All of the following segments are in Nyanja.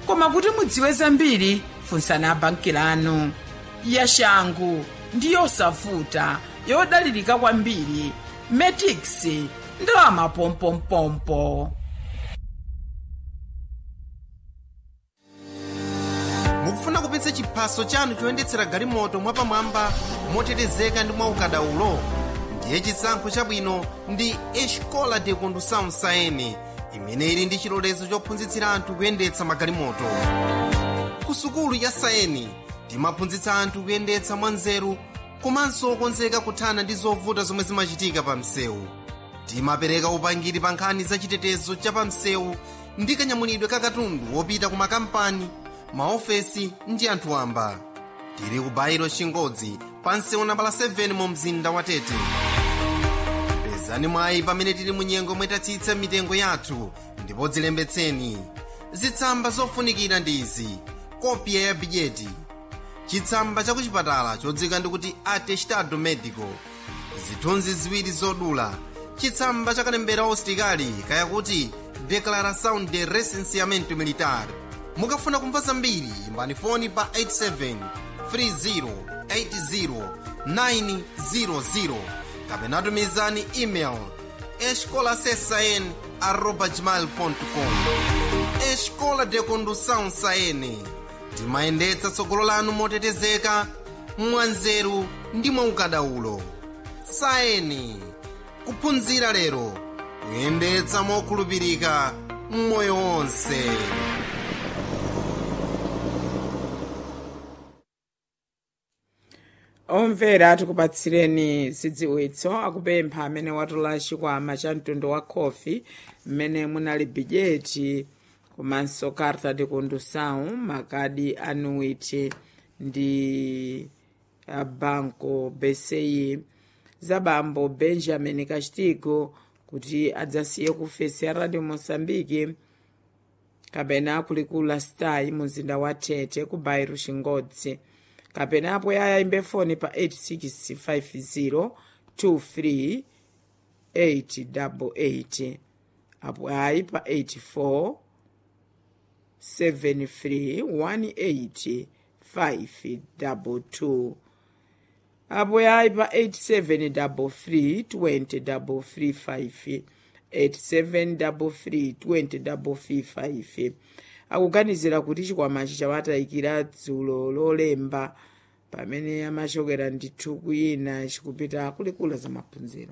koma kuti mudziwe zambiri funsani abanki lanu yashangu ndi yosavuta yodalirika kwambiri metix ndalama pompompompo mukufuna kupitsa chiphaso chanu choyendetsera galimoto mwapamwamba motetezeka ndi mwaukadaulo ndiye chisankho chabwino ndi escola de condução saene imene ili ndi chilolezo chophunzitsira anthu kuyendetsa magalimoto ku sukulu ya saeni timaphunzitsa anthu kuyendetsa mwanzeru komanso okonzeka kuthana ndi zovuta zomwe zimachitika pa msewu timapereka upangiri pa nkhani za chitetezo cha pa msewu ndi kanyamulidwe ka katundu wopita ku makampani maofesi ndi anthu wamba tili ku bairo chingodzi pa msewu nambala 7 mu mzinda wa tete pezani mwayi pamene tili mu nyengo mwetatsitsa mitengo yathu ndipo dzilembetseni zitsamba zofunikira ndi izi kopya ya bidyeti chitsamba cha kuchipatala chodzika ndikuti atestado medico zithunzi ziwiri zodula chitsamba cha kalembera ositikali kaya kuti declaração de recenseamento militar mukafuna kumva zambiri imbani foni pa 87 30 80 kapena tumizani email escolasesn arroba gmail.com escola de condução saene timayendetsa tsogolo lanu motetezeka mwanzeru ndi mwaukadaulo saeni kuphunzira lero kuyendetsa mokhulupirika mmoyo wonse omvera tikupatsireni zidziwitso akupempha amene watola chikwama cha mtundu wa khofi mmene munali bijeti komanso carta de condução makadi anuiti ndi a banco bci za bambo benjamin castigo kuti adzasiye ku fesi ya radio moçambique kapena kulikula stai muzinda wa tete ku bairo chingodzi kapena apo yayayimbe foni pa 8650 23 888 apo ayi pa 84 73 18 522 apo yayi pa 8733 20 8733 akuganizira kuti chikwamachi chawatayikira dzulo lolemba pamene amachokera ndithu kuyina chikupita kulikula za maphunziro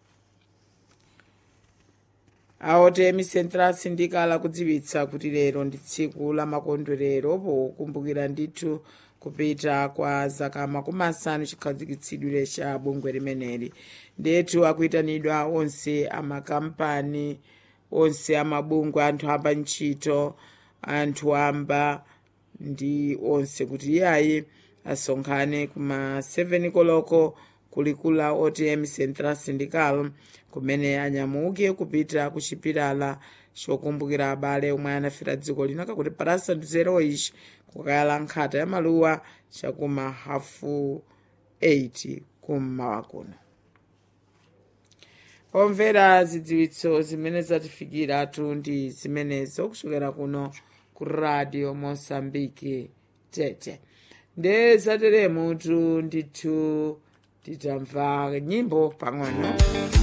aotemi central syndical akudziwitsa kuti lero ndi tsiku la makondwerero pokumbukira ndithu kupita kwa zaka makumi asanu chikhazikitsidwire cha bungwe limeneli ndetu akuyitanidwa onse amakampani onse amabungwe anthu amba ntchito anthu amba ndi onse kuti iyayi asonkhane kuma 7 koloko kulikula otm central syndical kumene anyamuke kupita ku chipilala chokumbukira abale omwe anafera dziko lino kakuti parasa zero ichi kukayala nkhata ya maluwa chakuma hafu 8 kummawa kuno omvera zidziwitso zimene zatifikiratu ndi zimenezo kuchokera kuno ku radio mosambiki tete nde zateremutu ndithu titamva nyimbo pang'ono